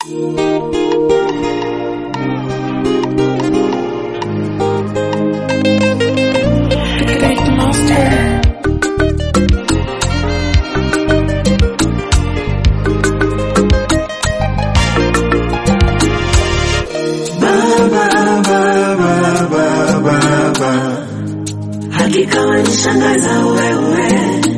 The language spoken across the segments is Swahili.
Hakika wanishangaza wewe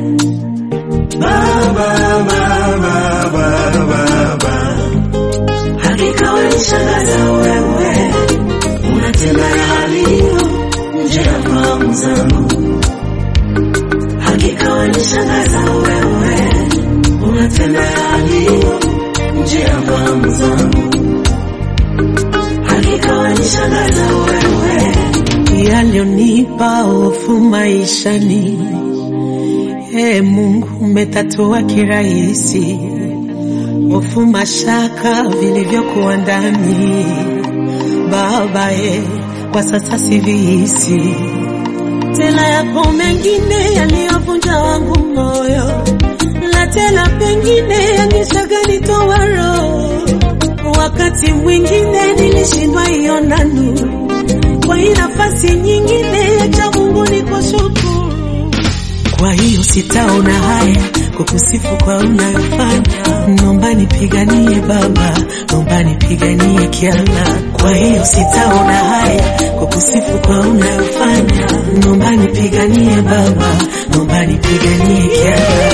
baba, baba, baba, baba. Hakika wanishangaza wewe, unatenda yaliyo nje ya fahamu zangu. Hakika wanishangaza wewe, unatenda yaliyo nje ya fahamu zangu. Hakika wanishangaza wewe, yaliyonipa hofu maishani. E Mungu, umetatua kirahisi hofu, mashaka vilivyokuwa ndani. Baba e, kwa sasa sivihisi tena. Yapo mengine yaliyovunja wangu moyo, na tena pengine yangeshaganitoa roho. Wakati mwingine nilishindwa iona nuru kwa hii nafasi nyingine ya Mungu nikushukuru. Kwa hiyo sitaona haya kukusifu kwa unayofanya, nomba nipiganie Baba, nomba nipiganie kiala. Kwa hiyo sitaona haya kukusifu kwa unayofanya, nomba nipiganie Baba, nomba nipiganie kiala.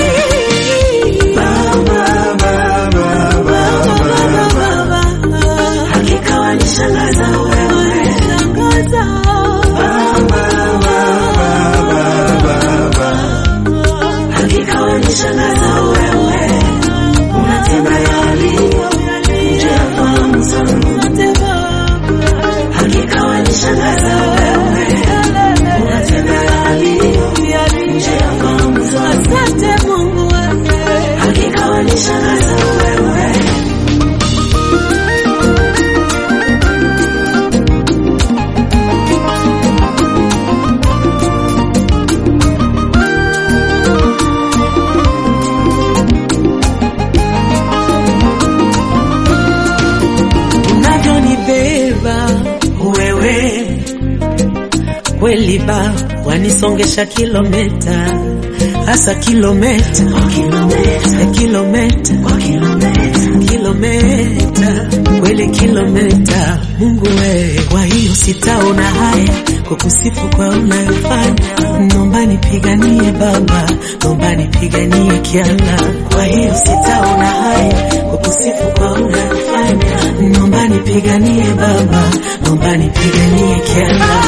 baba, baba, baba, baba. Hakika wanishangaza wewe Hakika wanishangaza wewe, unatenda yaliyo nje ya fahamu zangu. Hakika wanishangaza wewe, unatenda yaliyo nje ya fahamu zangu. Hakika wanishangaza wewe, unavyonibeba wewe kweli ba wanisongesha kilometa hasa kilometa kilometa kilometa kilometa kweli kilometa Mungu wewe, kwa hiyo sitaona haya kukusifu kwa unayofanya, nomba nipiganie Baba, nomba nipiganie kiala. Kwa hiyo sitaona haya kukusifu kwa unayofanya, nomba nipiganie Baba, nomba nipiganie kiala.